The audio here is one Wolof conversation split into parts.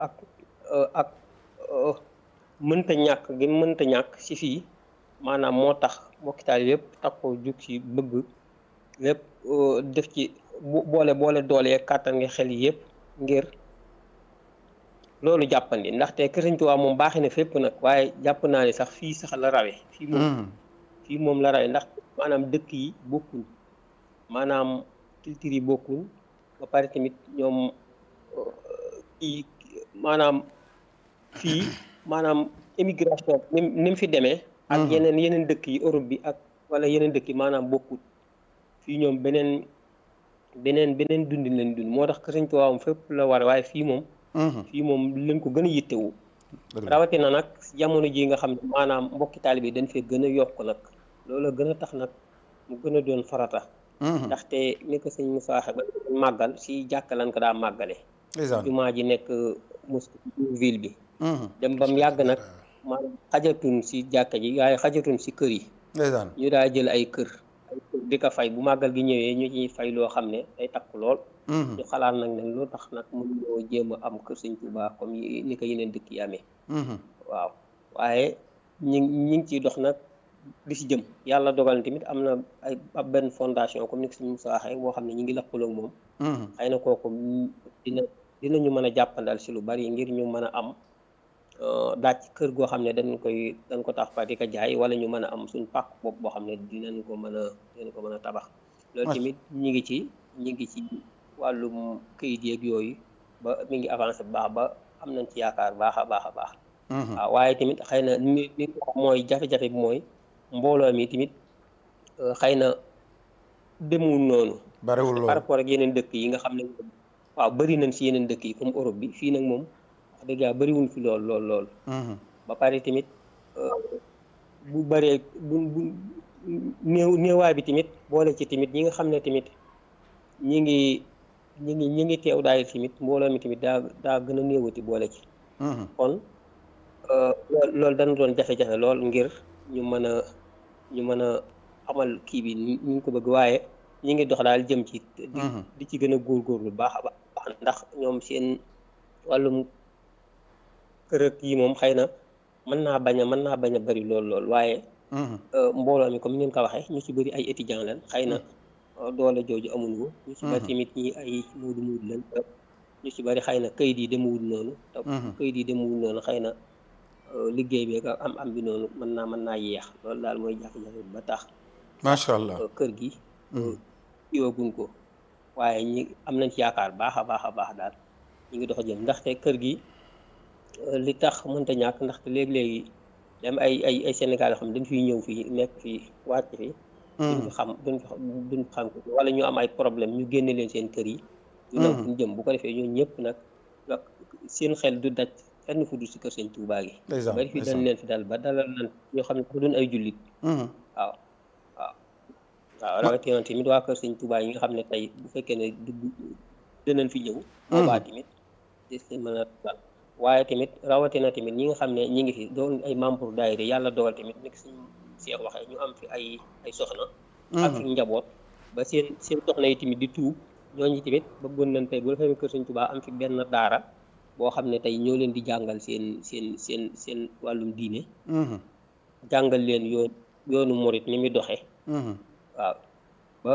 ak ak mënta ñàkk gi mënta ñàkk ci fii maanaam moo tax mbokki taal yépp takkoo jug ci bëgg lépp def ci boole boole doole kàttan nga xel yi yépp ngir loolu jàppandi ndaxte Kër Sëñ Tuubaa moom baaxee na fépp nag waaye jàpp naa ne sax fii sax la rawe fii moom fii moom la rawe ndax maanaam dëkk yi bokkuñ maanaam culture yi bokkuñ ba pare tamit ñoom kii maanaam fii maanaam immigration ni ni mu fi demee ak yeneen yeneen dëkk yi Europe bi ak wala yeneen dëkk yi maanaam bokkut fii ñoom beneen beneen beneen dundin leen dund moo tax Kër Sëñ Tuubaa moom fépp la war waaye fii moom fii moom leen ko gën a yittewu rawatina nag jamono ji nga xam ne maanaam mbokki taalibe yi dañ fee gën a yokk nag loolu la gën a tax nag mu gën a doon farata ndaxte ni ko sëñ Moussa waxe ba màggal si jàkka lan ko daa màggale jumaa ji nekk mosquée ville bi dem ba mu yàgg nag maanaam xajatun si jàkka ji waaye xajatun si kër yi ñu daa jël ay kër ay kër di ko fay bu màggal gi ñëwee ñu ciy fay loo xam ne day takk lool ñu xalaat nag ne loo tax nag mënuñoo jéem a am kër sëñ Tuubaa comme ni ko yeneen dëkk yi amee waaw waaye ñi ñi ngi ciy dox nag di si jëm yàlla dogal na tamit am na ay ab benn fondation comme ni ko sëñ Moussa waxee boo xam ne ñu ngi lëkkaloo ak moom xëy na kooku dina dinañu mën a jàppandal si lu bari ngir ñu mën a am daaj kër goo xam ne dañ koy dañ ko tax fa di ko jaay wala ñu mën a am suñ pàkk bopp boo xam ne dinañ ko mën a dinañ ko mën a tabax loolu tamit ñi ngi ci ñi ngi ci wàllum këyit yeeg yooyu ba mi ngi avancé bu baax ba am nañ ci yaakaar baax a baax a baax waaw waaye tamit xëy na ni ni mooy jafe-jafe bi mooy mbooloo mi tamit xëy na demul noonu bariwul loolu par rapport ak yeneen dëkk yi nga xam ne waaw bëri nañ si yeneen dëkk yi comme Europe bi fii nag moom wax dëgg yàlla bëriwul fi lool lool lool ba pare tamit bu bëree bu bu néew néewaay bi tamit boole ci tamit ñi nga xam ne tamit ñi ngi ñi ngi ñi ngi teew daay tamit mbooloo mi tamit daa daa gën a néewati boole ci kon loolu dana doon jafe-jafe lool ngir ñu mën a ñu mën a amal kii bi ni ñu ko bëgg waaye ñi ngi dox daal jëm ci di ci gën a góorgóorlu baax a baax ndax ñoom seen wàllum kër ak yi moom xëy na mën naa bañ a mën naa bañ a bëri lool lool waaye mbooloo mi comme ni ngeen ko waxee ñu ci bëri ay étudiants lañ xëy na doole jooju amuñ ko ñu ci bëri tamit ñi ay muudu muudu lañ ñu ci bëri xëy na kayit yi demewul noonu te kayit yi demewul noonu xëy na liggéey bi ak am am bi noonu mën naa mën naa yeex loolu daal mooy jafe-jafe ba tax macha allah kër gi yooguñ ko waaye ñi am nañ ci yaakaar baax a baax a baax daal ñu ngi dox jëm ndaxte kër gi li tax mënta ñàkk ndaxte léegi-léegi dem ay ay ay Sénégal yoo xam dañ fiy ñëw fii nekk fii wàcc fi duñ fi xam duñ fi duñ xam ko wala ñu am ay problème ñu génne leen seen kër yi ñu nag duñ jëm bu ko defee ñooñu ñëpp nag seen xel du daj fenn fu du si kër sëñ Tuubaa gi bari fi dañ leen fi dal ba dalal nan ñoo xam ne ko duñ ay jullit waaw waaw waaw rawatina tamit waa kër sëñ Tuubaa yi nga xam ne tey bu fekkee ne dugg dinañ fi ñëw boobaa tamit des mën a dal waaye tamit rawatina tamit ñi nga xam ne ñi ngi fi doon ay membre daayira yàlla dogal tamit nekk suñ seex waxee ñu am fi ay ay soxna ak fi njaboot ba seen seen soxna yi tamit di tuub ñooñu tamit bëggoon nañ tey bu defee kër sëñ Tuubaa am fi benn daara boo xam ne tey ñoo leen di jàngal seen seen seen seen wàllum diine jàngal leen yoon yoonu murit ni muy doxee waaw ba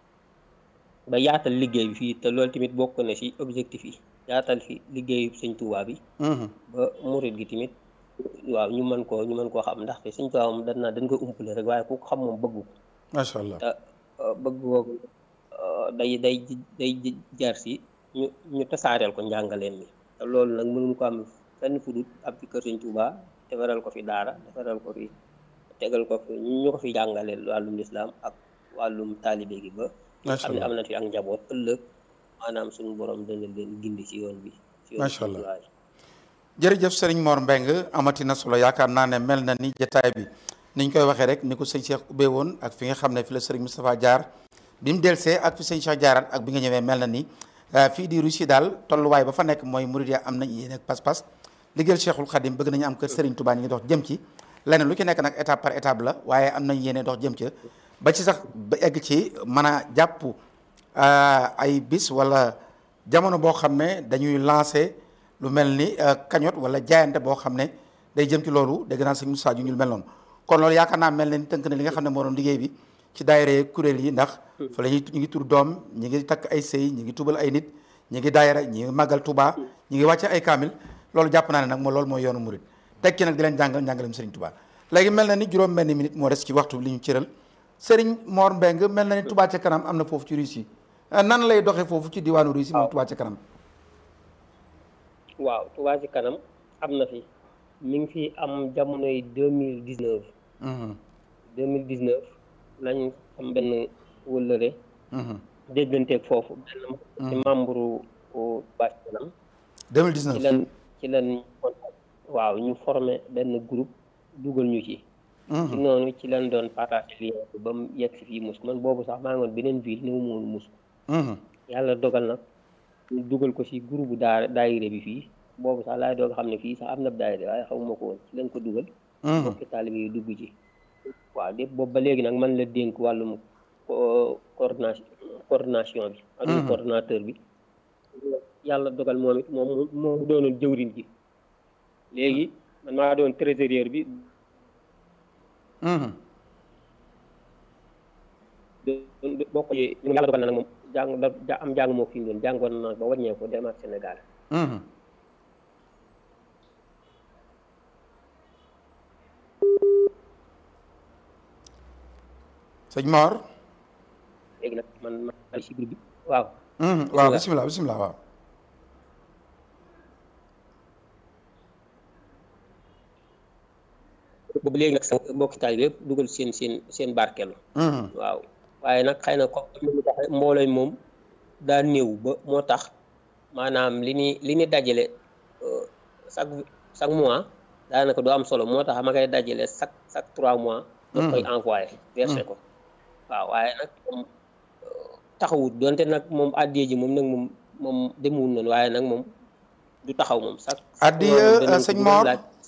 ba yaatal liggéey bi fii te loolu tamit bokk na ci objectif yi yaatal fi liggéeyu sëñ Tuubaa bi ba murit gi tamit waaw ñu mën koo ñu mën koo xam ndaxte sëñ Tuubaa moom dañ naa dañ koy umpale rek waaye ku ko xam moom bëggu ko macha allah te bëgg googu day day day jar si ñu ñu tasaareel ko njàngaleen mi te loolu nag mënuñ ko am fenn fu dul ab fi kër sëñ Tuubaa defaral ko fi daara defaral ko fi tegal ko fi ñu ko fi jàngaleel wàllum lislaam ak wàllum taalibe gi ba xam ne am na fi ak njaboot ëllëg maanaam suñu borom dana leen gindi ci yoon bi ci yoon macha allah jërëjëf sëriñ Mor Mbeng amati na solo yaakaar naa ne mel na ni jataay bi niñ koy waxee rek ni ko sëñ Cheikh ubbee woon ak fi nga xam ne fi la sëriñ Moustapha jaar bi mu delsee ak fi sëñ Cheikh jaarat ak bi nga ñëwee mel na ni fii di Russie daal tolluwaay ba fa nekk mooy murid ya am nañ yéen ak pas-pas liggéeyal Cheikhul Khadim bëgg nañu am kër sëriñ Touba ñu ngi dox jëm ci leneen lu ci nekk nag étape par étape la waaye am nañ yéene dox jëm ca ba ci sax ba egg ci mën a jàpp ay bis wala jamono boo xam ne dañuy lancer lu mel ni cagnotte wala jaayante boo xam ne day jëm ci loolu dégg naa sëñ Moussa ju ñu mel noonu kon loolu yaakaar naa mel ne ni tënk na li nga xam ne moo doon liggéey bi ci daayira kuréel yi ndax fa la ñuy ñu ngi tur doom ñi ngi takk ay sëy ñi ngi tubal ay nit ñi ngi daayira ñi ngi màggal Touba ñi ngi wàcce ay kaamil loolu jàpp naa ne nag moo loolu mooy yoonu murit tekki nag di leen jàngal njàngalem Serigne Touba léegi mel na ni juróom benn minute moo des ci waxtu li ñu cëral Serigne Mor Mbeng mel na ni Touba ca kanam am na foofu ci Russie nan lay doxee foofu ci diwaanu Russie moom Touba ca kanam waaw Touba ci kanam am na fi mi ngi fi am jamonoy deux mille dix neuf deux mille dix neuf lañ am benn wëllëre dégganteeg foofu benn ci membre Touba ci kanam deux mille dix neuf ci leen ci leen waaw ñu formé benn groupe dugal ñu ci ci noonu ci leen doon partage lien bi ba mu yegg si fii mus man boobu sax maa ngi woon beneen ville ni mu moon mus yàlla dogal nag ñu dugal ko ci groupe bu daa daayire bi fii boobu sax laay doog xam ne fii sax am na daayire waaye xamuma ko woon ci leen ko dugal bokki taalibe yi dugg ci waaw lépp boobu ba léegi nag man la dénk wàllum coordination coordination bi ak coordinateur bi yàlla dogal moom it moom moo doonoon jëwriñ ji léegi man maa doon trésorier bi bokk yi yàlla dogal na nag moom jàng da am jàng moo fi doon jàngoon na ba wàññee ko dem ak Sénégal sëñ Mor léegi nag man ma si groupe bi waaw waaw bisimilah bisimilah waaw boobu léegi nag sa mbokki taalibe yëpp dugal seen seen seen barkeelu waaw waaye nag xëy na comme ni mu tax mbooloo moom daa néew ba moo tax maanaam li ni li ni dajale chaque chaque mois daanaka du am solo moo tax ma koy dajale chaque chaque trois mois da koy envoyé versé ko waaw waaye nag moom taxawut donte nag moom addiyee ji moom nag moom moom demewul noonu waaye nag moom du taxaw moom chaque addiya sëñ Mor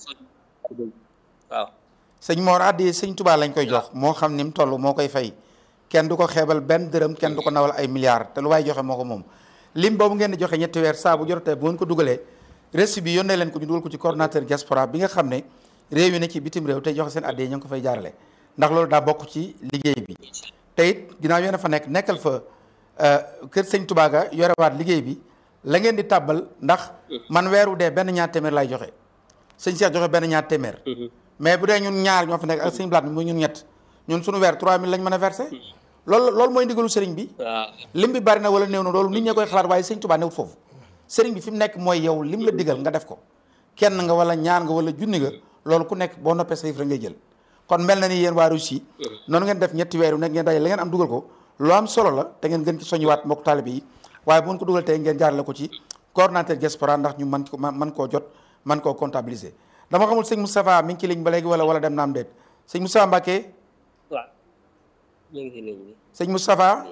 waaw sëñ Mor addiya sëñ Touba lañ koy jox moo xam ni mu toll moo koy fay kenn du ko xeebal benn dërëm kenn du ko nawal ay milliards te lu waay joxe moo ko moom lim boobu ngeen di joxe ñetti weer saa bu jotee bu ngeen ko dugalee reçu bi yónnee leen ko ñu dugal ko ci coordonnateur diaspora bi nga xam ne réew yi ne ci bitim réew tey joxe seen addiya ñu ngi ko fay jaarale ndax loolu daa bokk ci liggéey bi te it ginnaaw yéen a fa nekk nekkal fa kër sëñ Touba ga yorewaat liggéey bi la ngeen di tàbbal ndax man weeru dee benn ñaar téeméer lay joxe sëñ Cheikh joxe benn ñaar téeméer mais bu dee ñun ñaar ñoo fa nekk ak sëñ Blaat mi muy ñun ñett ñun suñu weer 3000 lañ mën a versé loolu loolu mooy ndigalu sëriñ bi lim bi bari na wala néew na loolu nit ñee koy xalaat waaye sëñ Touba newut foofu sëriñ bi fi mu nekk mooy yow lim la digal nga def ko kenn nga wala ñaar nga wala junni nga loolu ku nekk boo noppee sa yëf rek ngay jël kon mel na ni yéen waa Russie noonu ngeen def ñetti weer yu nekk ngeen dajale la ngeen am dugal ko lu am solo la te ngeen gën ci soññiwaat mbokk taalibe yi waaye bu ngeen ko dugal tey ngeen jaarale ko ci coordonnateur diaspora ndax ñu man ko man koo jot man koo comptabiliser dama xamul sëñ Moustapha mi ngi ci ligne ba léegi wala wala dem na am déet sëñ Moustapha Mbacké waaw ñu ngi ci ligne bi sëñ Moustapha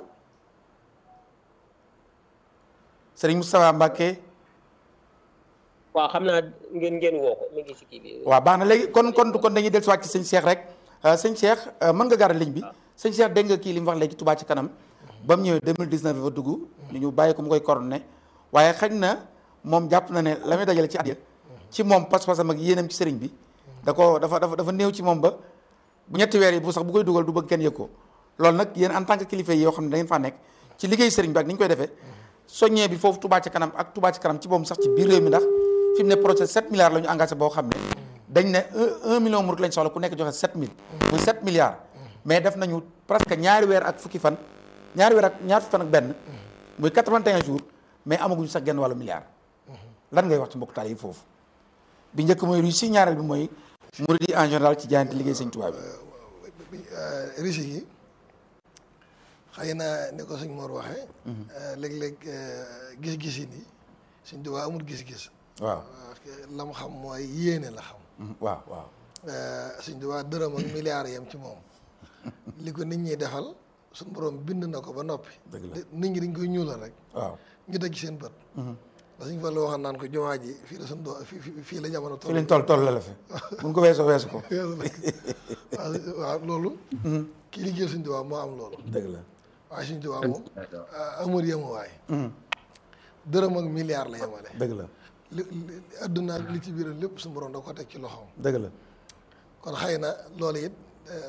sëriñ Moustapha Mbacké waaw xam naa ngeen ngeen woo ko mi ngi ci kii bi waaw baax na léegi kon kon kon dañuy dellusiwaat ci sëñ Cheikh rek sëñ Cheikh mën nga garal ligne bi sëñ Cheikh dégg nga kii li mu wax léegi Touba ci kanam ba mu ñëwee 2019 fa dugg ñu ñu bàyyi ko mu koy coordonné waaye xañ na moom jàpp na ne la muy dajale ci addiya ci moom pas-pasam ak yéenam ci sëriñ bi da ko dafa dafa dafa néew ci moom ba bu ñetti weer yi bu sax bu koy dugal du bëgg kenn yëg ko loolu nag yéen en tant que kilifa yi yoo xam ne da ngeen faa nekk ci liggéey sëriñ bi ak ni ñu koy defee soññee bi foofu Touba ci kanam ak Touba ci kanam ci boobu sax ci biir réew mi ndax fi mu ne projet 7 milliards la ñu engagé boo xam ne dañ ne 1 million murid lañ soxla ku nekk joxe 7000 muy 7 milliards mais def nañu presque ñaari weer ak fukki fan ñaari weer ak ñaar fukki fan ak benn muy 81 jours mais amaguñu sax genn wàllu milliard lan ngay wax ci mbokk taal yi foofu bi njëkk mooy Russie ñaareel bi mooy murid yi en général ci jaayante liggéey sëñ Tuubaa bi Russie yi xëy na ni ko sëñ Mor waxee léeg-léeg gis-gis yi nii sëñ Tuubaa amul gis-gis waaw parce que la mu xam mooy yéene la xam waaw waaw sëñ Tuubaa dërëm ak milliards yam ci moom li ko nit ñi defal suñu borom bind na ko ba noppi dëgg la nit ñi dañ koy ñuulal rek waaw ñu teg ci seen bët da suñ fa la waxoon naan ko jumaa ji fii la suñ do fii fii la jamono fi lañ toll toll la la fi buñ ko weesoo weesu ko waaw waaw loolu kii liggéey suñ Tuubaa moo am loolu dëgg la waaye suñ Tuubaa moom amul yemuwaay dërëm ak milliard la yemale dëgg la li li adduna ak li ci biiram lépp suñu borom da ko teg ci loxoom dëgg la kon xëy na loolu it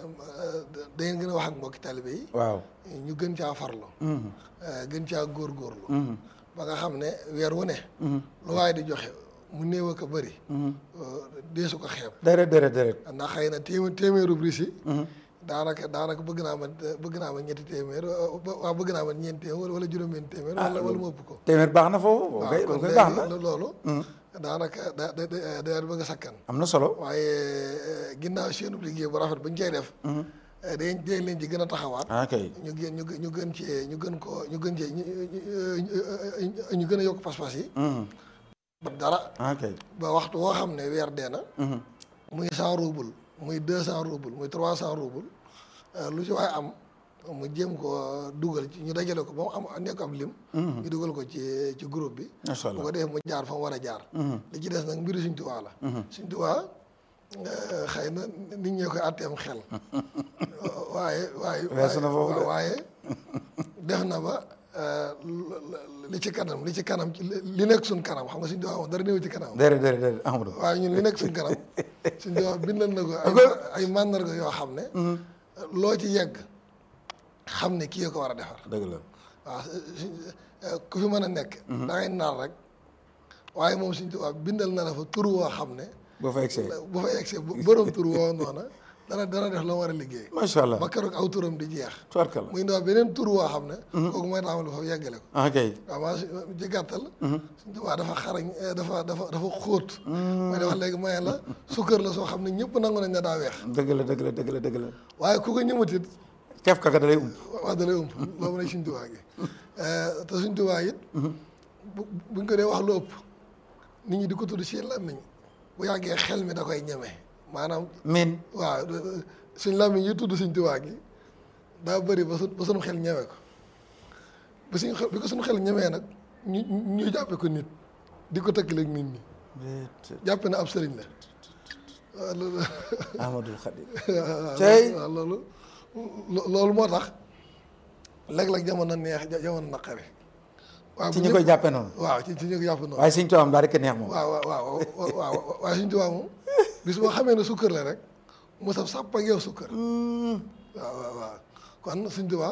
da ngeen gën a wax ak mbokki taalibe yi waaw ñu gën caa farlu gën caa góorgóorlu ba nga xam ne weer wu ne lu waaye di joxe mu néew ak a bëri deesu ko xeeb déret déret déret ndax xëy na téemé téeméeru bris yi daanaka daanaka bëgg naa ma bëgg naa ma ñetti téeméer waaw bëgg naa ma ñeenti téeméer wala juróom-benn téeméer wala wala mu ëpp ko téeméer baax na foofu boo waaw koy kon boo koy baax na léegi loolu daanaka da da da da bëgg a sakkan am na solo waaye ginnaaw seenu liggéey bu rafet ba ñu cay def dañ dañ leen ci gën a taxawaat ah kay ñu gën ñu gën ñu gën cee ñu gën ko ñu gën cee ñu ñu gën a yokk pas-pas yi ba dara ah kay ba waxtu woo xam ne weer dee na muy cent rouble muy deux cent rouble muy trois cent rouble lu ci waaye am mu jéem ko dugal ci ñu dajale ko ba mu am nekk ab lim ñu dugal ko ci ci groupe bi macha bu allah ko defee mu jaar fa mu war a jaar li ci des nag mbiru Sëñ Tuubaa la Sëñ Tuubaa xëy na nit ñee koy atteem xel waaye waaye Weesu na foofu de. waaye def na ba li ci kanam li ci kanam ci li nekk suñ kanam xam nga Sëñ Tuubaa moom dara néew ci kanam déret déret déret Amadou waaye ñun li nekk suñ kanam Sëñ Tuubaa bindal na ko ay ay màndarga yoo xam ne loo ci yegg xam ne kii ko war a defar dëgg la waaw ku fi mën a nekk da ngay nar rek waaye moom Sëñ Tuubaa bindal na la fa tur woo xam ne boo fa egsee bu fa egsee bu borom tur woo noona dana dana def la war a liggéey macha allah ba keroog aw turam di jeex tubarkal muy ndaw beneen tur woo xam ne kooku mooy taxamal fa yeggale ko ah kay waaw maa ci gàttal Sëñ Tuubaa dafa xarañ dafa dafa dafa xóot mooy dafa léegi maye la sukkër la soo xam ne ñëpp nangu nañ ne daa weex dëgg la dëgg la dëgg la dëgg la waaye ku ko ñëmatit kef kaka da lay ump wax da lay ëmp loolu nag Sëñ Tuubaa gi te Sëñ Tuubaa it bu buñ ko dee wax lu ëpp nit ñi di ko tudd ci làmmiñ bu yàggee xel mi da koy ñeme maanaam min waaw suñ làmmiñ yi tudd Sëñ Tuubaa gi daa bëri ba su ba suñu xel ñeme ko ba suñ xel bi ko suñu xel ñemee nag ñu ñu jàppe ko nit di ko tëkkaleeg nit ñi jàppe na ab sëriñ la waaw loolu Amadou Khadim waaw Tey. waaw loolu lo- loolu moo tax léeg-léeg jamono neex ja- jamono naqari waaw ci bu ñi ñëpp- koy jàppe noonu waaw ci ci ñu ko jàpp noonu waaye Sëñ Tuubaa am daa rek neex moom waaw waaw waaw waaw waaye Sëñ Tuubaa moom bis boo xamee ne sukkër la rek mu saf sàpp ak yow sukkër waaw waaw waaw kon Sëñ Tuubaa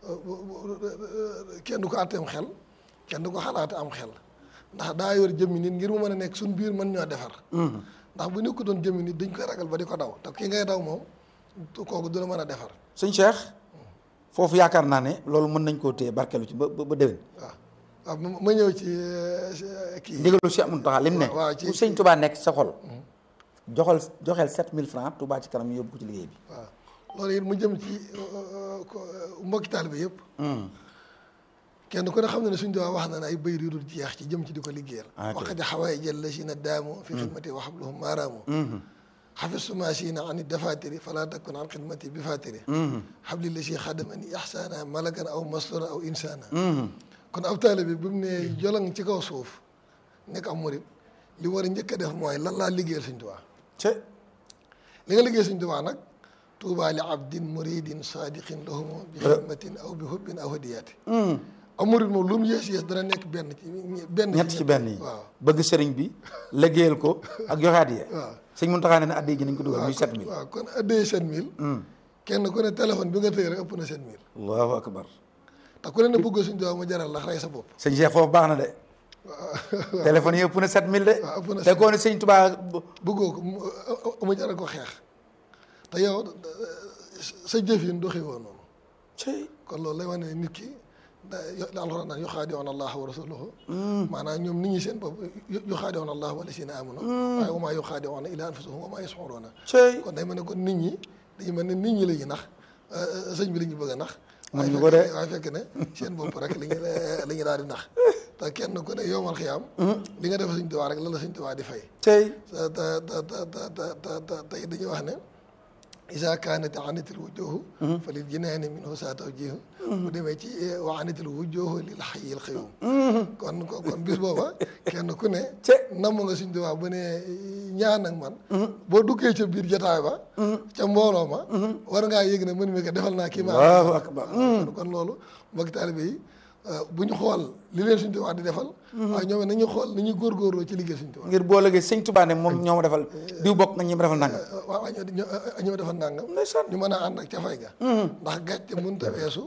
kenn du ko àtteem xel kenn du ko xalaate am xel ndax daa yor jëmmi nit ngir mu mën a nekk suñ biir mën ñoo defar ndax bu nekku doon jëmmi nit dañ koy ragal ba di ko daw te ki ngay daw moom kooku du la mën a defar sëñ Cheikh foofu yaakaar naa ne loolu mën nañ koo téye barkelu ci ba ba ba déwén waaw waaw ma ma ñëw ci euh, kii ndigalu Cheikh Mountakha lim ne waaw ci- fu sëñ Touba nekk sa xol joxal joxel 7000 francs Touba ci kanam yóbbu ko ci liggéey bi waaw loolu it mu jëm ci euh, ko- mbokki taalibe yëpp kenn ku ne xam ne ne suñ duwaa wax na ne ay bayit yu dul jeex ci jëm ci di ko liggéeyal Ah, ok. waqad xawaay jël la si na daamu fi xidmati wa xabluhum maaraamu xafistuma siina an dafatiri fala takun an xidmati bi fatiri xabli la si xadamani ixsaana malakan aw mastura aw insaana kon ab taalibe bi mu ne jolang ci kaw suuf nekk am murit li war a njëkk a def mooy lan laa liggéeyal suñ duwaa ce li nga liggéey suñ tubaa nag tuubaa li abdin muridin sadiqin lahumu bi xidmatin aw bi hubbin aw hadiyaati am murid moom lu mu yees yees dana nekk benn ci benn ñett ci benn yi waaw bëgg sëriñ bi liggéeyal ko ak joxe addiya waaw sëñ Mountakha ne ne addiya ji nañ ko dugal muy kon- 7000 waaw kon addee sept mille kenn ku ne téléphone bi nga tëye rek ëpp na sept mille allahu akbar te ku ne ne bëggoo suñ tubaa mu jaral la rey sa bopp sëñ Cheikh foofu baax na de téléphone yi ëpp na 7000 de waaw ëpp na te koo ne sëñ Touba bëggoo ko mu mu jaral ko xeex te yow sa jëf yi doxee woon noonu cey kon loolu lay wane ne nit ki da la alxuraan naan yuxaadi'uuna allaha wa rasulahu maanaam ñoom nit ñi seen bopp yuxaadi'uuna allaha wallazina aamanu waaye wa maa yuxaadi'uuna illaa anfusahum wa maa yash'uruuna cey kon day mel ne kon nit ñi dañu mel ne nit ñi la ñuy nax sëñ bi la ñu bëgg a nax Mënuñu waaye ko de. fekk- waaye fekk ne seen bopp rek la ñu la ñu daal di nax te kenn ku ne yowmal xiyaam li nga def sëñ Tuubaa rek la la sëñ Tuubaa di fay cey te te te te te te te tey dañuy wax ne isa kaanat anatil wujuhu fa lil jinaani minhu saa tawjihu bu demee ci wa anatil wujuhu lil hayyil qayyum kon kon kon bis booba kenn ku ne namm nga suñ duwaa bu ne ñaan ak man boo duggee ca biir jotaay ba ca mbooloo ma war ngaa yëg ne mën mi ko defal naa kii ma allahu akbar kon kon loolu mbokki taalibe yi bu ñu xool li leen Sëñ Tuubaa di defal waaye ñoom it nañu xool ni ñuy góorgóorloo ci liggéey Sëñ Tuubaa ngir boo lëgee sëñ Tuubaa ne moom ñoo ma defal diw bokk nga ñi ma defal nangam waaw waaw ñoo ñoo defal nangam ndeysaan ñu mën a ànd ak ca fay ga ndax gàcce mënut a weesu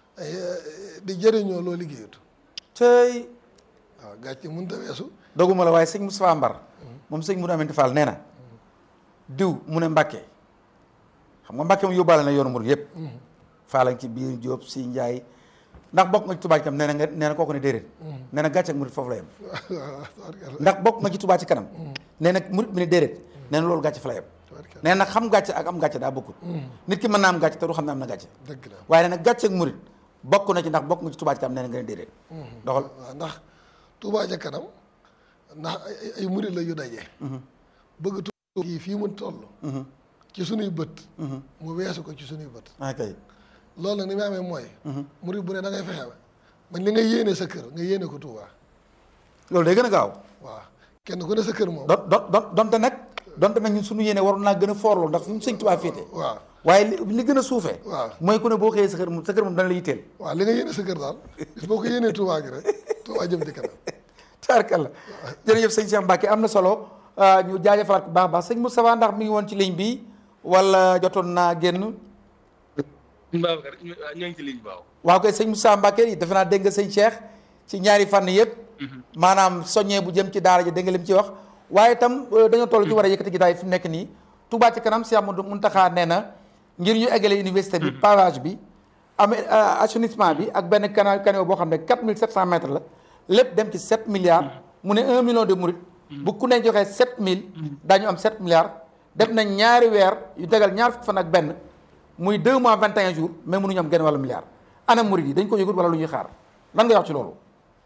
di jëriñoo loo liggéeyut tey waaw gàcce mënut a weesu doguma la waaye sëñ Moustapha Mbar moom sëñ Moudou Aminta Fall nee na diw mu ne Mbàkke xam nga Mbàkke mu yóbbaale na yoonu murid yëpp Fall ci biir Jóob si Njaay ndax bokk nga ci Touba ci kanam nee na nga nee na kooku ne déedéet nee na gàcce ak murid foofu la yem ndax bokk nga ci Touba ci kanam nee na murid bi ne déedéet nee na loolu gàcce fa la yem nee na xam gàcce ak am gàcce daa bokkut nit ki mën naa am gàcce te du xam ne am na gàcce dëgg la waaye nee na gàcce ak murid bokk na ci ndax bokk nga ci Touba ci kanam nee na nga ne déedéet doxal waaw ndax Touba ca kanam ndax ay ay murid la yu daje bëgg Touba yi fii mu toll ci sunuy bët mu weesu ko ci sunuy bët ok loolu nag ni mu amee mooy murid bu ne da ngay fexe ba li nga yéene sa kër nga yéene ko Touba loolu day gën a gaaw waaw kenn ku ne sa kër moom don don don donte nag donte nag ñun suñu yéene waroon naa gën a foorloo ndax suñu sëñ Tuubaa féete waaw waaye li li gën a suufee waaw mooy ku ne boo xëyee sa kër moom sa kër moom dana la yitteel waaw li nga yéene sa kër daal bis boo ko yéenee Touba gi rek Touba jëm ci kanam taarkalla jërëjëf sëñ Cheikh Mbacke am na solo ñu jaajëfalaat ko baax a baax sëñ Moustapha ndax mi ngi woon ci ligne bi wala jotoon naa génn Babacar ñoo ngi ci ligne baaw waaw kay sëñ Moustapha Mbacke yi defe naa dégg nga sëñ Cheikh ci ñaari fànn yëpp maanaam soññee bu jëm ci daara ji dégg nga lim ci wax waaye itam dañoo toll ci war a yëkkati jotaay fi mu nekk nii Touba ci kanam Cheikh Amadou Mountakha nee na ngir ñu eggale université bi pavage bi am assainissement bi ak benn canal canal boo xam ne 4700 mètres la lépp dem ci 7 milliards mu ne 1 million de mourides bu ku ne joxee 7000 daañu am 7 milliards def nañ ñaari weer yu tegal ñaar fukki fan ak benn muy 2 mois 21 jours mais mënuñu am genn wàllu milliard ana mourides yi dañ ko yëgut wala lu ñuy xaar lan nga wax ci loolu.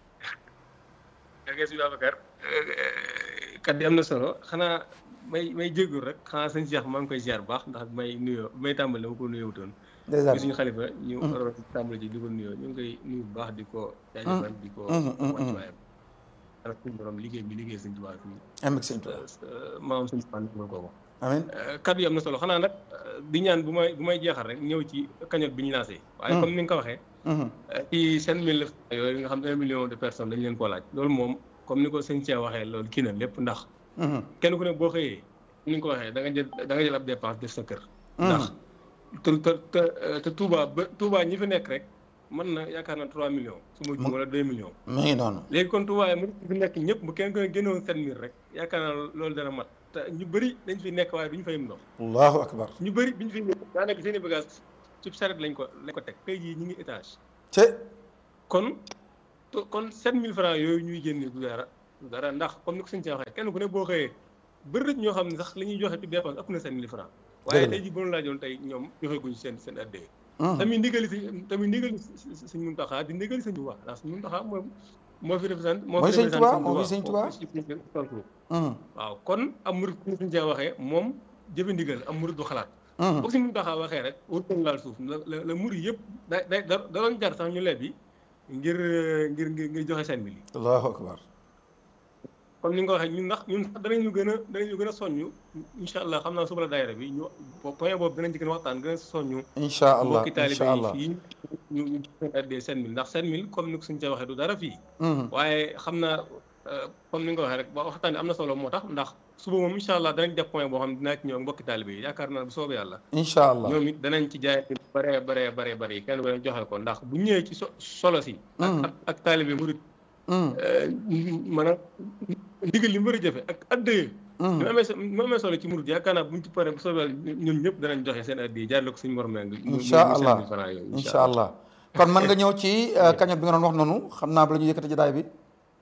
ok si Babacar kat yi am na solo xanaa may may jéggul rek xanaa sëñ Cheikh maa ngi koy ziar bu baax ndax may nuyoo may tàmbali dama ko nuyootoon dèjà bi suñu xalifa ñu waroon tàmbali ji di ko nuyoo ñu ngi koy nuyu bu baax di ko jaajëfal di ko wàcc waayam ak suñu borom liggéey bi liggéey sëñ Tuubaa fii am ak sëñ Tuubaa maam sëñ Tuubaa defal ko ko amiin kat yi am na solo xanaa nag di ñaan bu may bu may jeexal rek ñëw ci cagnotte bi ñu lancé waaye comme ni nga ko waxee ci seen mille yooyu nga xam ne un million de personnes dañ leen koo laaj loolu moom comme ni ko sëñ Cheikh waxee loolu kii na lépp ndax kenn ku ne boo xëyee ni nga ko waxee da nga jël da nga jël ab dépense def sa kër ndax te te te Touba ba Touba ñi fi nekk rek mën na yaakaar na trois millions su ma wala deux millions mu ngi noonu léegi kon Touba yi mu fi nekk ñëpp bu kenn ku ne génnoon sept mille rek yaakaar naa loolu dana mat te ñu bëri dañ fi nekk waaye duñu fay ndox allahu akbar ñu bëri biñu fi nekk daanaka seen i bagage ci saret lañ ko lañ ko teg tey jii ñu ngi étage te kon kon sept mille francs yooyu ñuy génne du dara du dara ndax comme ni ko sëñ ci waxee kenn ku ne boo xëyee bëri na ñoo xam ne sax li ñuy joxe ci dépense ëpp na sept mille francs waaye tey jii bu ñu laajoon tey ñoom joxe guñ seen seen addee tamit ndigali si tamit ndigali sëñ Muntaxa di ndigali sëñ Tuubaa ndax sëñ Muntaxa moom moo fi représenté moo mooy fi sëñ Tuubaa moo fi sëñ Tuubaa waaw kon am murid ku sëñ Cheikh waxee moom jëfe ndigal am murid du xalaat boo sëñ Muntaxa waxee rek wurtoon laal suuf la la murid yëpp da da da doon jar sax ñu lebi ngir ngir ngir joxe seen mili allahu akbar comme ni nga ko waxee ñun ndax ñun sax danañu gën a danañu gën a soññu incha allah xam naa suba la daayira bi ñu point boobu danañ ci gën a waxtaan gën a soññu incha allah mbokki taalibe incha yi allah fii ñu ñu addee seen mille ndax seen mille comme ni ko suñ ca waxee du dara fii waaye xam naa comme ni nga ko waxee rek ba waxtaan am na solo moo tax ndax suba moom incha allah danañ def point boo xam ne dinaa ci ñëw ak mbokki taalibe yi yaakaar naa bu soobee yàlla incha allah ñoom it danañ ci jaay bare bare bare bare yi kenn ko leen joxe ko ndax bu ñëwee ci so solo si ak ak ak taalibe murit maanaam ndigal li mu war a jëfe ak addee ñu amee so mu amee solo ci murit yaakaar naa bu ñu ci paree bu soobee yàlla ñun ñëpp danañ joxe seen addee jaarale ko suñu morom ngi incha allah incha allah kon mën nga ñëw ci cagnotte bi nga doon wax noonu xam naa ba la ñu yëkkati jotaay bi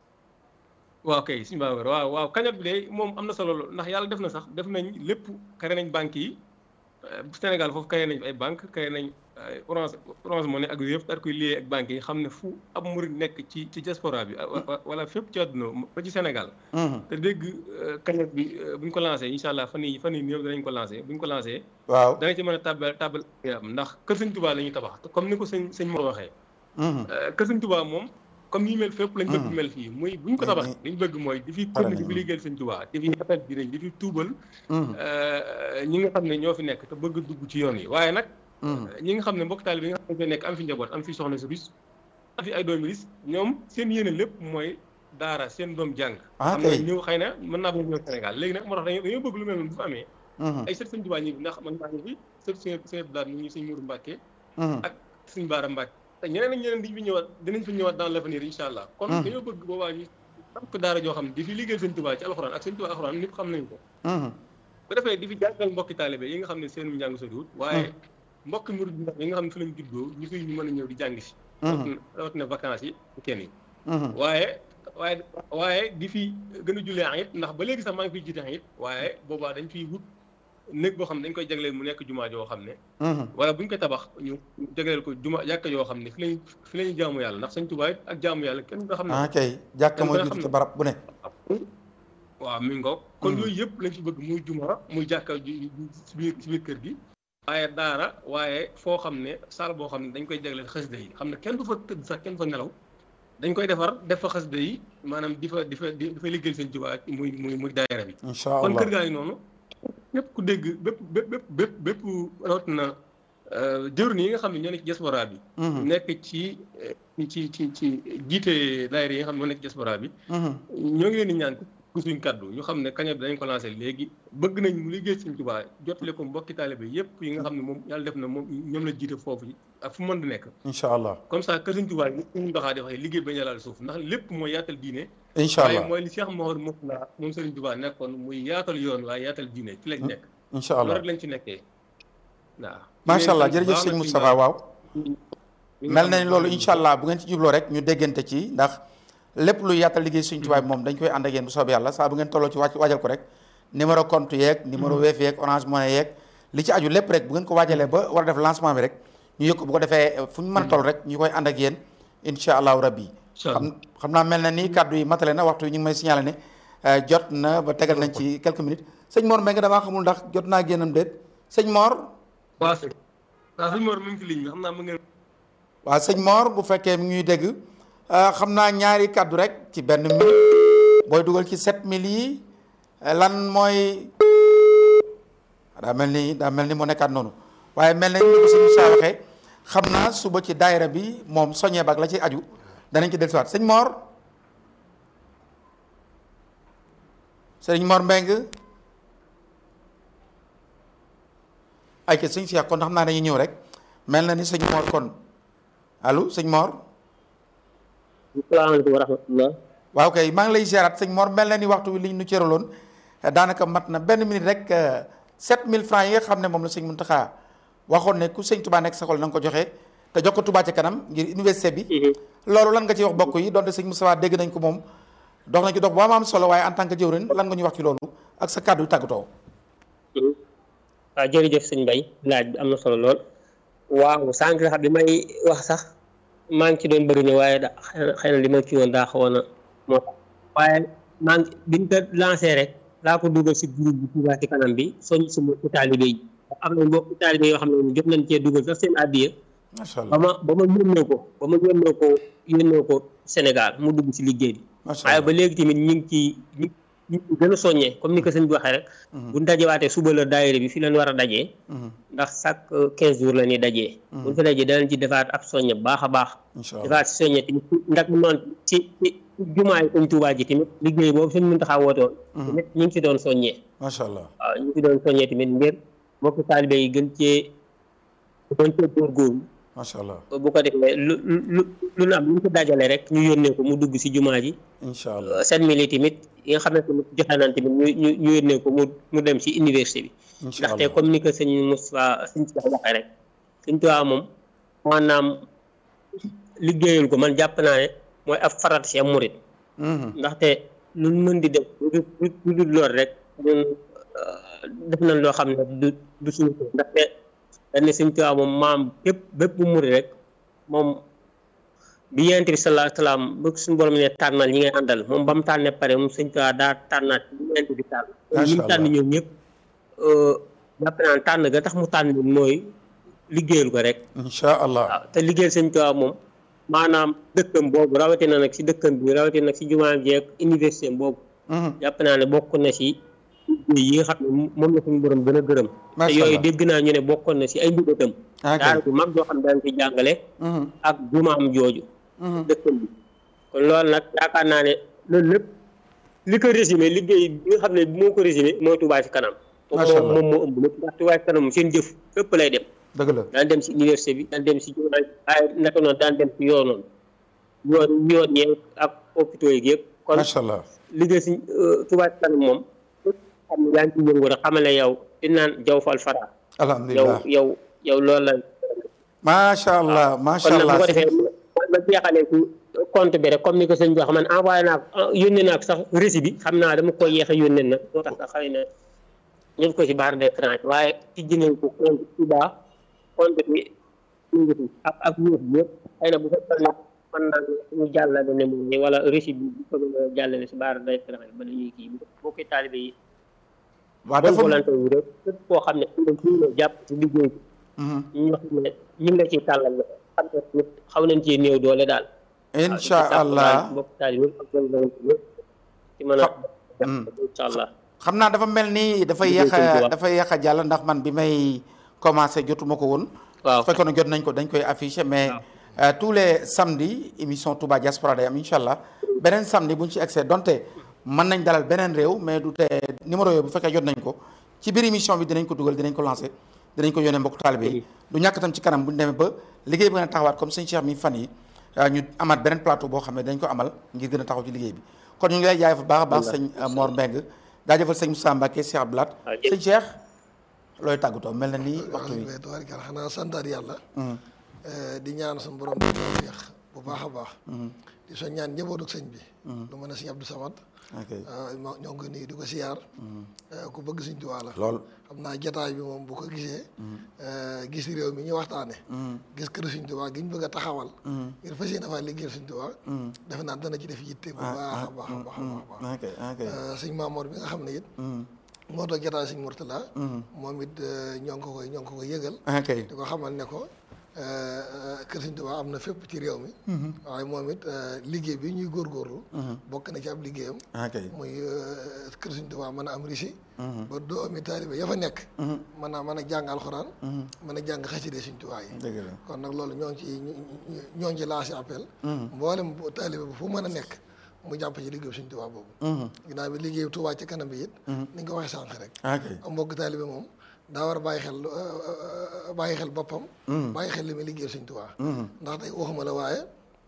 waaw kay suñu Babacar waaw waaw cagnotte bi de moom am na solo lool ndax yàlla def na sax def nañ lépp kare nañ banques yi Sénégal foofu kare nañ ay banque kare nañ orange orange money ak yëpp daal koy lié ak banques yi xam ne fu ab murid nekk ci ci diaspora bi wala fépp ci àdduna ba ci Sénégal te dégg cagnotte bi bu ñu ko lancé incha allah fan yii fan yii néew danañ ko lancé bu ñu ko lancé waaw danañ ci mën a tàbbal tàbbal am ndax kër sëñ Touba la ñuy tabax comme ni ko sëñ sëñ Mor waxee kër sëñ Touba moom comme ni mel fépp lañ bëgg mel fii muy bu ñu ko tabax li ñu bëgg mooy di fi kon di fi liggéeyal sëñ Touba di fi atat bi di fi tuubal ñi nga xam ne ñoo fi nekk te bëgg dugg ci yoon yi waaye nag ñi nga xam ne mbokk taalibe bi nga xam ne nekk am fi njaboot am fi soxna su bis fi ay doomi ris ñoom seen yéene lépp mooy daara seen doom jàng Ah, xam nga kay. ñëw xëy na mën naa bëgg ñëw Sénégal léegi nag moo tax dañoo dañoo bëgg lu mel noonu bu fa amee Mhm, ay sët sëñ Tuubaa ñi ndax man maa ngi fi sët sëñ sëñ Abdou Lahad ñu ngi sëñ Mourou Mbacke mhm. ak sëñ Baara Mbacke te ñeneen ak ñeneen diñ fi ñëwaat dinañ fi ñëwaat dans l'avenir incha allah kon Mhm. dañoo bëgg boobaa ñu samp daara joo xam ne di fi liggéeyal sëñ Tuubaa ci alxuraan ak sëñ Tuubaa alxuraan ñëpp xam nañ ko Mhm, bu defee di fi jàngal mbokki taalibe yi nga xam ne seen njàng soriwut waaye mbokki murid yi nga xam ne fi lañ juddoo ñu fiy ñu mën a ñëw di jàng si mhm, rawatina vacances yi kenn yi mhm. waaye waaye waaye di fi gën a jullee it ndax ba léegi sax maa ngi fiy jiite it waaye boobaa dañ fiy wut néeg boo xam ne dañ koy jagleel mu nekk jumaa joo xam ne Mhm, wala bu ñu koy tabax ñu jagleel ko juma jàkka yoo xam ne fi lañ fi lañu jaamu yàlla ndax Sëñ Tuubaa it ak jaamu yàlla kenn nga xam ne ah kay jàkka mooy Kenn jiitu xam ci na. barab bu ne waaw mi ngoog kon Mhm. yooyu yëpp lañ fi bëgg muy juma muy jàkka ju si biir si biir kër gi waaye daara waaye foo xam ne saal boo xam ne dañ koy jagleel xasida yi xam ne kenn du fa tëdd sax kenn du fa nelaw dañ koy defar def fa xasida yi maanaam di fa di fa di fa liggéeyal Sëñ Tuubaa muy muy muy daayira bi incha kon allah kër gaa ngi noonu ñëpp ku dégg bépp bépp bépp bépp bépp rawatina jëwriñ yi nga xam ne ñoo nekk ci diaspora bi Mhm, nekk ci eh, ci ci ci jiite daayira yi nga xam ne ñoo nekk ci diaspora bi mhm. ñoo ngi leen di ñaan ku suñ kaddu ñu xam ne kaña bi dañ ko lancé léegi bëgg nañ mu liggéey Sëñ Tuubaa jotale ko mbokki taalibe yépp yi nga xam ne moom yàlla def na moom ñoom la jiite foofu ak fu mën di nekk incha allah comme ça que Sëñ Tuubaa yi ñu doxaa di waxee liggéey bañ a laal suuf ndax lépp mooy yaatal diine incha waaye allah mooy li Cheikh Mouhamadou Mourtada moom Sëriñ Tuubaa nekkoon muy yaatal yoon waaye yaatal diine ci lañ nekk incha loolu allah rek lañ ci nekkee waaw macha allah di leen jërëjëf sant sëñ bu baax Moustapha waaw nag mel na ni loolu incha allah bu ngeen ci jubloo rek ñu déggante ci ndax lépp lu yaatal liggéey suñ tubaab moom dañ koy ànd ak yéen bu soobee yàlla saa bu ngeen tolloo ci wàcc waajal ko rek numéro compte yeeg numéro Wave yeeg Orange Money yeeg li ci aju lépp rek bu ngeen ko waajalee ba war a def lancement bi rek ñu yëg ko bu ko defee fu ñu mën a toll rek ñu koy ànd ak yéen incha allahu rabbi Incha allah. xam xam naa mel na ni kàddu yi matale na waxtu yi ñu ngi may signalé ne euh, jot na ba tegal nañ ci quelques minutes sëñ Mor Mbengue damaa xamul ndax jot naa génnam déet sëñ Mor waaw sëñ waaw sëñ Mor mi ngi ci ligne bi xam naa mu ngeen waaw sëñ Mor bu fekkee mi ngi ñuy dégg euh, xam naa ñaari kàddu rek ci benn minute booy dugal ci 7000 yi euh, lan mooy daa mel ni daa mel ni mu nekkaat noonu waaye mel na ni ko sëñ Moussa waxee xam naa suba ci daayira bi moom soññee bak la ci aju danañ ci dellusiwaat sëñ Mor sëñ Mor Mbengue ay ca sëñ Cheikh kon xam naa dañuy ñëw rek mel na ni sëñ Mor kon allo sëñ Mor salaamaaleykum wa rahmatullah waaw kay maa ngi lay ziaraat sëñ Mor mel na ni waxtu wi liñ nu cëraloon daanaka mat na benn minute rek 7000 francs yi nga xam ne moom la sëñ Mountakha waxoon ne ku sëñ Touba nekk sa xol na nga ko joxe te jox ko Touba ci kanam ngir université bi. loolu lan nga ci wax bokk yi donte sëñ Moustapha dégg nañ ko moom dox nañ ko dox bu am am solo waaye en tant que jëwrin lan nga ñu wax ci loolu ak sa kàddu yu tàggatoo. waaw jërëjëf sëñ Mbaye laaj bi am na solo lool waaw sànq sax bi may wax sax maa ngi ci doon bëgg ne waaye da xëy na li ma ci woon daa xawoon a moo tax waaye maa ngi biñ ko lancé rek laa ko dugal si groupe bi Touba ci kanam bi soñ suma taalibe yi am na mbokk taalibe yoo xam ne jot nañ cee dugal sax seen addiya macha ba allah ma ba ma yónnee ko ba ma yónnee ko yónnee ko Sénégal mu dugg si liggéey bi macha waaye allah ba léegi tamit ñu ngi ci ñu ñu ngi gën a soññee comme ni ko sëñ bi waxee rek bu ñu dajewaatee suba la daayira bi fi leen war a dajee Mhm. ndax chaque quinze jours la ñuy dajee bu ñu fa dajee danañ ci defaat ab soññe bu baax a baax incha allah defaat si soññe tamit ndax mu noonu ci ci jumaay Sëñ Tuubaa ji tamit liggéey boobu sëñ Muntaxa woote woon tamit ñu ngi si doon soññee macha allah waaw ñu ngi si doon soññee tamit ngir mbokk taalibe yi gën cee gën cee góorgóorlu macha allah bu ko defee lu lu lu lu am lu ñu ko dajale rek ñu yónnee ko mu dugg si jumaa ji incha allah sept mille yi tamit yi nga xam ne tamit joxe naan tamit ñu ñu ñu yónnee ko mu mu dem ci université bi incha ndaxte allah comme ni ko sëñ Moustapha sëñ Tuubaa waxee rek sëñ Tuubaa moom maanaam liggéeyal ko man jàpp naa ne mooy ab farat ci am murit Mhm. ndaxte lu mën di def lu dul lu dul lool rek ñun def nañ loo xam ne du du suñu ko ndaxte dañ ne sëñ Tuubaa moom maam bépp bépp bu murit rek moom bi yonent bi sallallahu alayhi wa sallam ba suñu borom ne tànnal ñi ngay àndal moom ba mu tànnee pare moom sëñ Tuubaa daa tànnaat ñi yonent bi tànn Macha ñi mu tànn Allah. ñoom ñëpp jàpp naa ne tànn ga tax mu tànn leen mooy liggéeyal ko rek incha allah waaw te liggéeyal sëñ Tuubaa moom maanaam dëkkam boobu rawatina nag si dëkkam bi rawatina nag si jumaa ji ak université boobu Mhm. jàpp naa ne bokk na si liggéey yi nga xam ne moom la suñu borom gën a gërëm te Macha yooyu Allah. dégg naa ñu ne bokkoon na si ay mbëbëtam ok daara bu mag joo xam ne daan ci jàngale Mhm. ak jumaam jooju dëkkam bi kon loolu nag yaakaar naa ne loolu lépp li ko résumé liggéey bi nga xam ne moo ko résumé mooy Touba ci kanam Macha Allah. moom moo ëmb lépp ndax Touba ci kanam seen jëf fépp lay dem dëgg la daan dem si université bi daan dem si jumaa waaye naka noonu daan dem si yoonoon yoon yoon yeeg ak hôpitaux yi yëpp kon macha allah liggéey si Touba ci kanam moom képp xam ne yaa ngi ci yëngu rek xamal ne yow di naan jaw fal fara yow alhamdulilah yow yow loolu la macha allah macha kon nag bu allah ko defee ma jeexalee ci compte bi rek comme ni ko sëñ bi wax man envoyé naa ko yónnee naa ko sax récit bi xam naa dama koy yéex a yónnee nag moo tax sax xëy na ñëpp ko ci barre d'écran bi waaye tijji nañ ko compte Touba compte bi ñu ngi fi ak ak yëf bi yëpp xëy na bu fekkoon ne mën naa ñu jàllale ne moom wala récit bi bu ko mën a jàllale si barre d'écran bi ba dañuy kii boo koy taalibe yi waaw bonne dafa volonté yi rek képp koo xam ne am na ñu la jàpp ci liggéey bi Mhm. ñu wax ne ñu ngi la ciy tàllal la xam ne nit xaw nañ cee néew doole daal incha allah mbokk taalibe yëpp ak bonne volonté yëpp ci mën a Mm. incha allah xam naa dafa mel ni dafay Liggéey yéex Sëñ a Tuubaa. dafay yéex a jàll ndax man bi may commencé jotuma ko woon waaw fekkoon na jot nañ ko dañ koy affiché mais euh, tous les samedis émission Touba Diaspora day am incha allah beneen samedi bu ñu ci accès donte mën nañ dalal beneen réew mais du te numéro yooyu bu fekkee jot nañ ko ci biir émission bi dinañ ko dugal dinañ ko lancé dinañ ko yónnee mbokk taalibe yi du ñàkk tam ci kanam bu ñu demee ba liggéey bi gën a taxawaat comme sëñ Cheikh mi fan yi euh, ñu amaat beneen plateau boo xam ne dañ ko amal ngir gën a taxaw ci liggéey bi kon ñu ngi lay jaay fa baax a baax sëñ euh, Mor Mbeng jaajëfal sëñ Moussa Mbacke Cheikh Abdoulaat waaw, jërëjëf. sëñ Cheikh looy tàggatoo mel na ni waxtu wi waaw tabarkalla xanaa santaat yàlla di ñaan suñu borom di tawfeex bu baax a baax di so ñaan njabootu sëñ bi lu mën a sëñ Abdou Samad ok ah, ma- ñoo ngi koy nuyu di ko siyaar eh, ku bëgg sëñ Tuubaa la lool xam naa jataay bi moom bu ko gisee eh, gis réew mi ñu waxtaane gis kër sëñ Tuubaa gi ñu bëgg a taxawal ngir fas yéene faa liggéeyal sëñ Tuubaa defe naa dana ci def yitte bu baax a baax a baax a baax a baax ok ok Eh, sëñ Maamoor bi nga xam ne it moo toog jataay sëñ Murtala moom it eh, ñoo ngi ko koy ñoo ngi ko koy yëgal ok di ko xamal ne ko eh, eh, kër Sëñ Tuubaa am na fépp ci réew mi waaye moom it eh, liggéey bi ñuy góorgóorlu bokk na ci ab liggéeyam ok muy eh, kër Sëñ Tuubaa mën a am risi ba doomi taalibe ya fa nekk mën a mën a jàng alxuraan mën a jàng xaside Sëñ Tuubaa yi dëgg la kon nag loolu ñoo ngi ci ñoo ngi ci lancé appel mboolem bu taalibe bu fu mën a nekk mu jàpp ci liggéeyu Sëñ Tuubaa boobu ginnaaw bi liggéeyu Tuubaa ci kanam bi it ni nga ko waxee sànq rek ok am mbokk taalibe moom daa war a bàyyi xel bàyyi xel boppam bàyyi xel li muy liggéeyal Sëñ Tuubaa ndax tey waxuma la waaye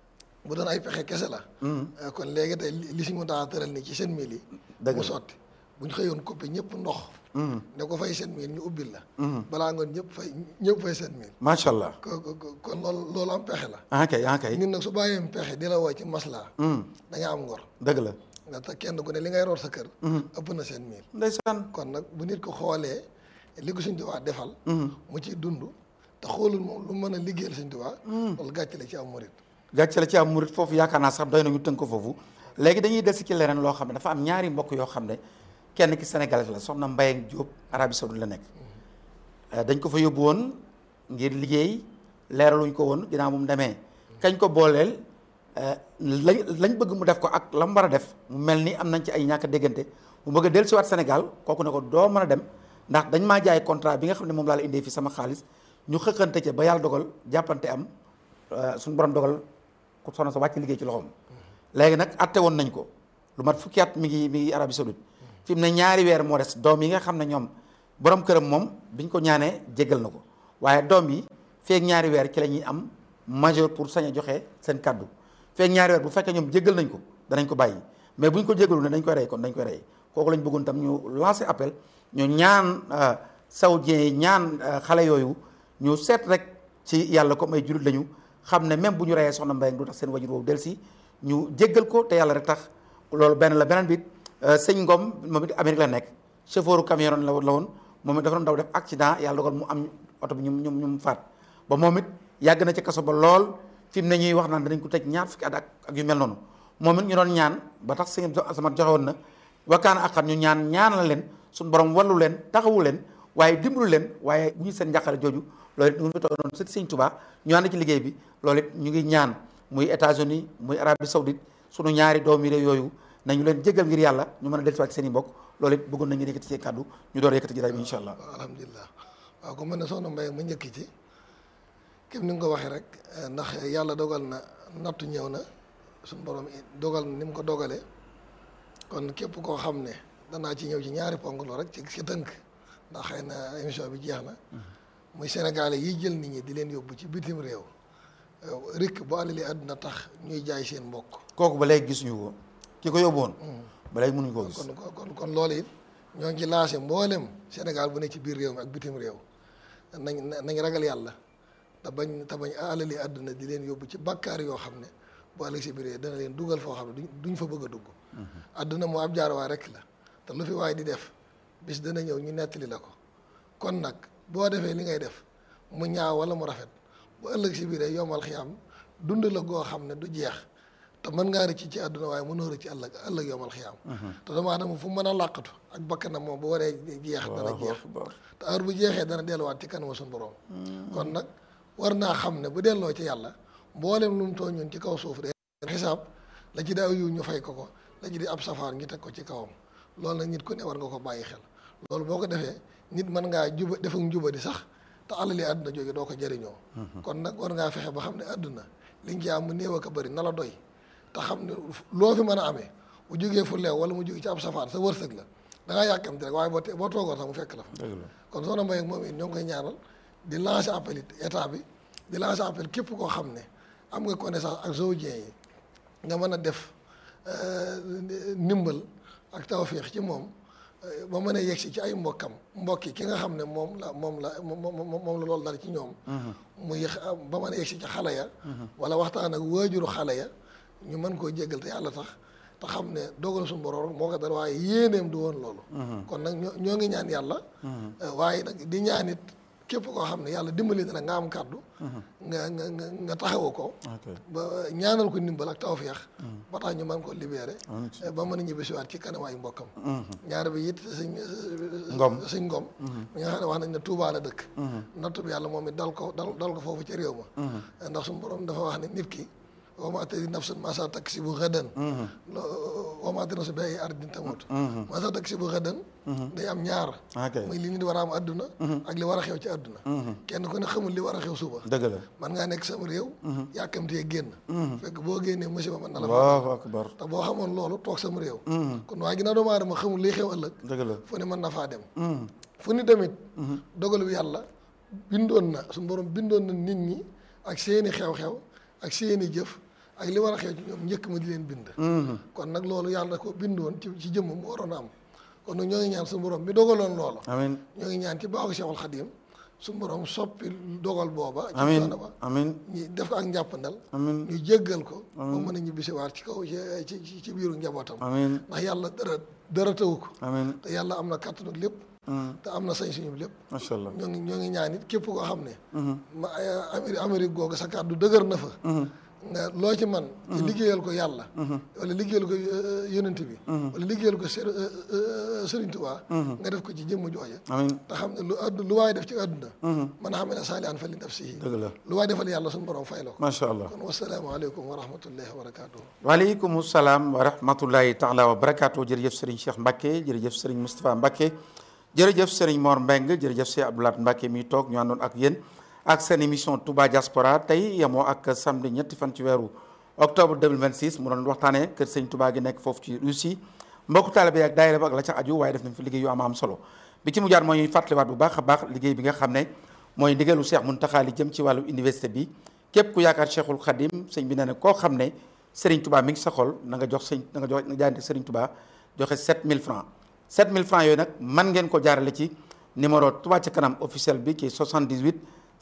bu doon ay pexe kese la kon léegi tey li li si mu taa tëral nii ci seen mil yi Dëgg mu la. sotti bu ñu xëyoon coupé ñëpp ndox ne ko fay seen mil ñu ubbil la balaa ngoon ñëpp fay ñëpp fay seen mil macha allah ko ko- kon loolu loolu am pexe la ok ok ñun nag su bàyyee pexe di la woo ci maslaa da nga am ngor dëgg la nga te kenn ku ne li ngay root sa kër ëpp na seen mil ndeysaan kon nag bu nit ko xoolee li ko Sëñ Tuubaa defal mu ci dund te xoolul moom lu mën a liggéeyal Sëñ Tuubaa loolu gàcce la ci am murit gàcce la ci am murit foofu yaakaar naa sax doy nañu tënk ko foofu léegi dañuy des ci leneen loo xam ne dafa am ñaari mbokk yoo xam ne kenn ki sénégalais la soxna Mbaye Diop Arabie Saoudite la nekk Euh, dañ ko fa yóbbu woon ngir liggéey leeraluñ ko woon ginnaaw bu mu demee kañ ko booleel euh, lañ lañ bëgg mu def ko ak la mu war a def mu mel ni am nañ ci ay ñàkk a déggante mu bëgg a dellusiwaat Sénégal kooku ne ko doo mën a dem ndax dañ maa jaay contrat bi nga xam ne moom laa la indee fi sama xaalis ñu xëqante ca ba yàlla dogal jàppante am euh, suñu borom dogal ku soxna sa wàcc liggéey ci loxoom léegi nag atte woon nañ ko lu mat fukki at mi ngi mi ngi Arabie Saoudite fi mu ne ñaari weer moo des doom yi nga xam ne ñoom borom këram moom biñ ko ñaanee jéggal na ko waaye doom yi feeg ñaari weer ci la ñuy am majeur pour sañ a joxe seen kaddu feeg ñaari weer bu fekkee ñoom jéggal nañ ko danañ ko bàyyi mais buñ ko jéggalu ne dañ koy rey kon dañ koy rey kooku lañ bëggoon tam ñu lancer appel ñu ñaan saoudien yi ñaan xale yooyu ñu seet rek ci yàlla comme ay jullit lañu xam ne même bu ñu reyee soxna Mbaye du tax seen wajur woowu del si ñu jéggal ko te yàlla rek tax loolu benn la beneen bit sëñ Ngom moom it Amérique la nekk chauffeur camion la la woon moom it dafa doon daw def accident yàlla dogal mu am oto bi ñu ñu ñu faat ba moom it yàgg na ci kaso ba lool fi mu ne ñuy wax naan danañ ko tëj ñaar fukki at ak ak yu mel noonu moom it ñu doon ñaan ba tax sëñ sama joxe woon na wakkaana ak xam ñu ñaan ñaan la leen suñu borom wallu leen taxawu leen waaye dimbalu leen waaye bu ñu seen njàqare jooju loolu it ñu ngi fi toog noonu sëñ sëñ Tuubaa ñu ànd ci liggéey bi loolu it ñu ngi ñaan muy États-Unis muy Arabie Saoudite sunu ñaari doomi réew yooyu nañu leen jégal ngir yàlla ñu mën a dellusiwaat ci seen i mbokk loolu it bëggoon nañu yëkkati ci kàddu ñu door a yëkkati jotaay bi incha allah waaw alhamdulilah waaw ko mën ne soxna Mbaye ma njëkk ci képp ni nga ko waxee rek ndax yàlla dogal na nattu ñëw na suñu borom dogal na ni mu ko dogalee kon képp koo xam ne danaa ci ñëw ci ñaari ponk loo rek ci ci tënk ndax xëy na émission bi jeex na muy Sénégalais yi jël nit ñi di leen yóbbu ci bitim réew rikk bu àlali àdduna tax ñuy jaay seen mbokk kooku ba léegi gisuñu ko ki ko yóbbuwoon ba léegi mënuñu koo gis kon kon kon loolu it ñoo ngi ci lancé mboolem Sénégal bu ne ci biir réew mi ak bitim réew nañ nañ ragal yàlla te bañ te bañ alali àdduna di leen yóbbu ci bakkaar yoo xam ne bu ëllëg si biir dana leen dugal foo xam ne duñ duñ fa bëgg a dugg àdduna moo ab jaarwaay rek la te lu fi waay di def bis dana ñëw ñu nettali la ko kon nag boo defee li ngay def mu ñaaw wala mu rafet bu ëllëg si biir yomal xiyam dund la goo xam ne du jeex te mën ngaa rëcc ci àdduna waaye mënoo rëcc ci ëllëg ëllëg yomal xiyaam te dama adama fu mën a làqatu ak bakkanam moom bu waree jeex dana jeex te heure bu jeexee dana delluwaat ci kanama suñu borom kon nag war naa xam ne bu delloo ci yàlla mboolem lu mu tooñ ñun ci kaw suuf de xisaab la ci daaw yiw ñu fay ko ko la ci di ab safaan ñu teg ko ci kawam loolu nag nit ku ne war nga ko bàyyi xel loolu boo ko defee nit mën ngaa juba def ak njuba di sax te alali àdduna jóge doo ko jëriñoo kon nag war ngaa fexe ba xam ne àdduna li nga ci am mu néew ak a bëri na la doy te xam ne loo fi mën a amee bu jógee fu leew wala mu jógee ci ab safaan sa wërsëg la da ngaa yàkkamti rek waaye boo boo toogoon sax mu fekk la fa kon soxna Mbaye ak moom it ñoo ngi koy ñaanal di lancer appel it état bi di lancer appel képp koo xam ne am nga connaissance ak zoodien yi nga mën a def ndimbal ak tawféex ci moom ba mën a yegsi ci ay mbokkam mbokki ki nga xam ne moom la moom la moom la loolu dal ci ñoom muy ba mën a yegsi ci xale ya wala waxtaan ak waajuru xale ya ñu mën koo jéggal te yàlla tax te xam ne dogal suñu borom moo ko dal waaye yéeneem du woon loolu kon nag ñoo ngi ñaan yàlla waaye nag di ñaanit képp koo xam ne yàlla dimbali na nga am kàddu nga nga nga nga taxawu ko ba ñaanal ko ndimbal ak tawfeex ba tax ñu mën ko libéré ba mën a ñibbisiwaat ci kanam ay mbokkam ñaar bi it sëñ ngom sëñ ngom mi nga xam ne wax nañ ne Tuubaa la dëkk nattu bi yàlla moom it dal ko dal dal ko foofu ci réew ma ndax suñu borom dafa wax ne nit ki wa maa tadri nafsun maa saa taksibu gadan wa maa tadri nafsun bi ayyi ardin tamut maa saa taksibu gadan day am ñaar muy li nit war a am adduna ak li war a xew ci adduna kenn ku ne xamul li war a xew suba dëgg la man ngaa nekk sama réew yàkkamtee génn fekk boo génnee musiba mën na la Allahu akbar te boo xamoon loolu toog sama réew kon waaye ginnaaw doomu aadama xamul liy xew ëllëg dëgg la fu ne mën na faa dem fu ni tamit dogal bi yàlla bindoon na suñu borom bindoon na nit ñi ak seeni xew-xew ak seeni jëf ak li war a xew ci ñoom njëkk ma di leen bind kon nag loolu yàlla ko bindoon ci ci jëmm mu waroon a am kon nag ñoo ngi ñaan suñu borom bi dogaloon loolu amiin ñoo ngi ñaan ci baaxu Cheikhul Khadim suñu borom soppi dogal booba ci amiin coono ba amiin ñu def ko ak njàppandal amiin ñu jéggal ko ba mën a ñibbisiwaat ci kaw ci ci ci biiru njabootam amiin ndax yàlla dara dara tawu ko amiin te yàlla am na kàttanu lépp te am na sañ suñu lépp macha allah ñoo ngi ñoo ngi ñaan it képp koo xam ne ma Amérique Amérique googu sa kàddu dëgër na fa nga loo ci man ci liggéeyal ko yàlla wala liggéeyal ko yonent bi wala liggéeyal ko Sëriñ Tuubaa nga def ko ci jëmm jooja amiin te xam ne lu addu lu waay def ci àdduna man a xam ne saali an fa li nafsihi dëgg la lu waay defal yàlla suñu borom fay la ko macha allah kon wasalaamaaleykum wa rahmatullahi wa barakatuhu waaleykum salaam wa rahmatullahi taala wa barakaatu jërëjëf Serigne Cheikh Mbacke jërëjëf Serigne Moustapha Mbacke jërëjëf Serigne Mor Mbeng jërëjëf Cheikh Abdoulaye Mbacke mi toog ñu àndoon ak yéen ak seen émission Touba Diaspora tey yemoo ak samedi ñetti fan ci weeru octobre 2026 mu doon waxtaanee kër sëñ Touba gi nekk foofu ci Russie mbokku taalibe yi ak daayira ba ak la ca aju waaye def nañ fi liggéey yu am am solo bi ci mujjaat mooy fàttaliwaat bu baax a baax liggéey bi nga xam ne mooy ndigalu Cheikh Mountakha li jëm ci wàllu université bi képp ku yaakaar Cheikhul Khadim sëñ bi nee na koo xam ne Serigne Touba mi ngi sa xol na nga jox sëñ na nga jox na jaayante Serigne Touba joxe 7000 francs 7000 francs yooyu nag man ngeen ko jaarale ci numéro Touba ca kanam officiel bi qui est 78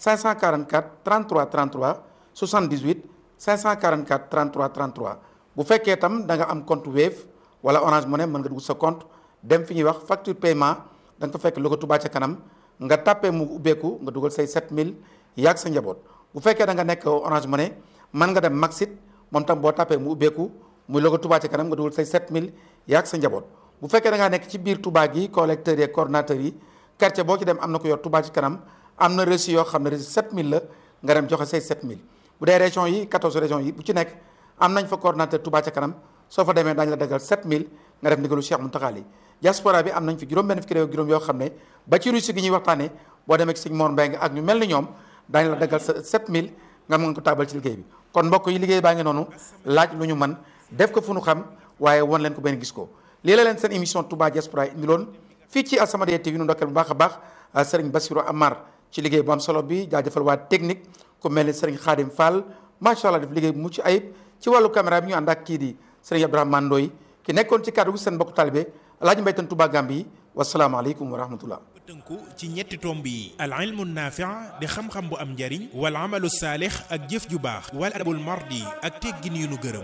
544 33 33 78 544 33 33 bu fekkee tam da nga am compte Wave wala Orange Money mën nga dugg sa compte dem fi ñuy wax facture paiement da nga ko fekk logo Touba ca kanam nga tàppee mu ubbeeku nga dugal say 7000 yaag sa njaboot bu fekkee da nga nekk Orange Money mën nga dem Maxit moom tam boo tàppee mu ubbeeku muy logo Touba ca kanam nga dugal say 7000 yaag sa njaboot bu fekkee da ngaa nekk ci biir Touba gi collecteurs yi coordonnateurs yi quartier boo ci dem am na ko yor Touba ci kanam am na reçu yoo xam ne reçu 7000 la nga dem joxe say 7000 bu dee région yi 14 régions yi bu ci nekk am nañ fa coordonnateur Touba ca kanam soo fa demee daañu la dagal 7000 nga def ndigalu Cheikh Mountakha li diaspora bi am nañ fi juróom benn fukki réew juróom yoo xam ne ba ci Russie gi ñuy waxtaanee boo demee ci sëñ Mor Mbengue ak ñu mel ni ñoom daañu la daggal sa 7000 nga mën ko taabal ci liggéey bi kon mbokk yi liggéey baa ngi noonu laaj lu ñu mën def ko fu nu xam waaye won leen ko benn gis ko lii la leen seen émission Touba Diaspora indi loon fii ci As-Samadiyya TV nu ndokkeel bu baax a baax Serigne Bassirou Amar ci liggéey bu am solo bi jaajëfal waa technique ku mel ni Serigne Khadim Fall macha allah def liggéey bu mucc ayib ci wàllu caméra bi ñu ànd ak kii di Serigne Ibrahima Ndoye ki nekkoon ci kàddu gi seen mbokku talibé Alaaji Mbaytan Touba Gambi wasalaamaaleykum wa rahmatullah tënku ci ñetti tomb yi al ilmu naafi' di xam-xam bu am njariñ wal amalu saalix ak jëf ju baax wal adabul mardi ak teggin yu nu gërëm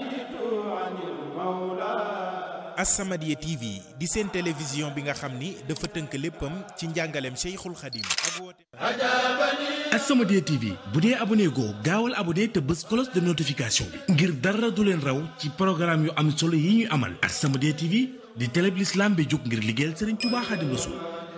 As-Samadiyya TV di seen télévision bi nga xam ni dafa tënk léppam ci njàngaleem Cheikhul Khadim ak woote As-Samadiyya TV bu dee abonné goo gaawal abonné te bës cloche de notification bi ngir dara du leen raw ci programme yu am solo yi ñu amal As-Samadiyya TV di télé bi l'islam bi jóg ngir liggéeyal Serigne Touba Khadim Rassoul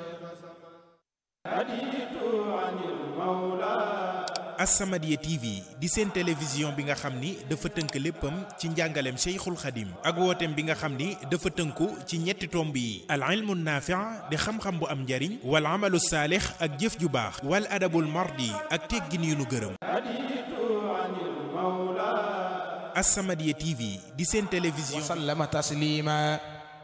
As-Samadiyya TV di seen télévision bi nga xam ni dafa tënk léppam ci njàngaleem Cheikhul Khadim ak wooteem bi nga xam ni dafa tënku ci ñetti tomb yi al ilmu naafi' di xam-xam bu am njariñ wal amalu saalix ak jëf ju baax wal adabul mardi ak teggin yu nu gërëm As-Samadiyya TV di seen télévision وسلم تسليما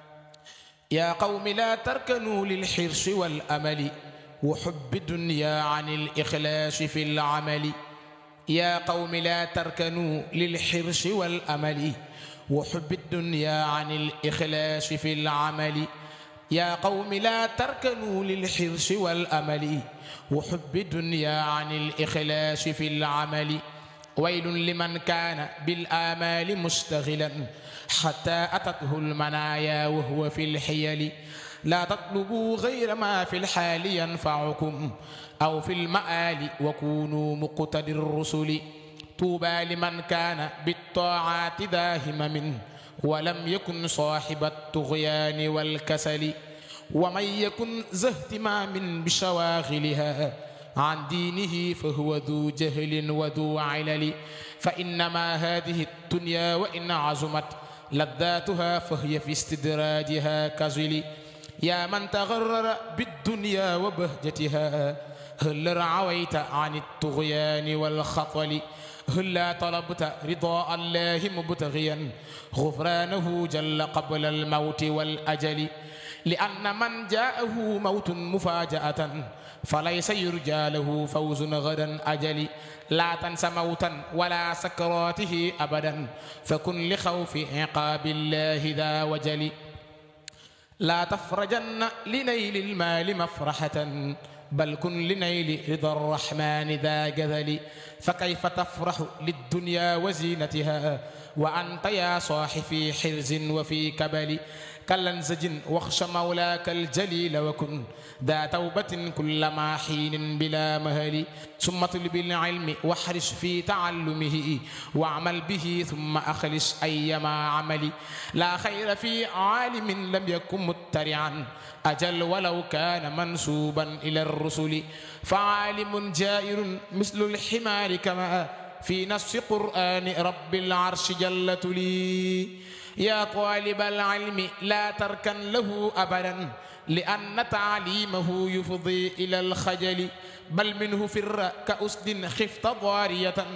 يا قوم لا تركنوا للحرص والأمل وحب الدنيا عن الإخلاص في العمل يا قوم لا تركنوا للحرص والأمل وحب الدنيا عن الإخلاص في العمل يا قوم لا تركنوا للحرص والأمل وحب الدنيا عن الإخلاص في العمل ويل لمن كان بالآمال مشتغلا حتى أتته المنايا وهو في الحيل لا تطلبوا غير ما في الحال ينفعكم أو في المآل وكونوا مقتدي الرسل طوبى لمن كان بالطاعات داهم منه ولم يكن صاحب الطغيان والكسل ومن يكن ذا اهتمام بشواغلها عن دينه فهو ذو جهل وذو علل فإنما هذه الدنيا وإن عظمت لذاتها فهي في استدراجها كزل يا من تغرر بالدنيا وبهجتها هل رعويت عن الطغيان والخطل هلا طلبت رضاء الله مبتغيا غفرانه جل قبل الموت والأجل لأن من جاءه موت مفاجأة فليس يرجى له فوز غدا أجل لا تنس موتا ولا سكراته أبدا فكن لخوف عقاب الله ذا وجل لا تفرجن لنيل المال مفرحة بل كن لنيل رضا الرحمن ذا جذل فكيف تفرح للدنيا وزينتها وأنت يا صاح في حرز وفي كبل كالانزج واخش مولاك الجليل وكن ذا توبة كلما حين بلا مهل ثم طلب العلم واحرص في تعلمه واعمل به ثم أخلص أيما عمل لا خير في عالم لم يكن مترعا أجل ولو كان منسوبا إلى الرسل فعالم جائر مثل الحمار كما في نص قرآن رب العرش جل تلي يا طالب العلم لا تركن له أبدا لأن تعليمه يفضي إلى الخجل بل منه فر كأسد خفت ضارية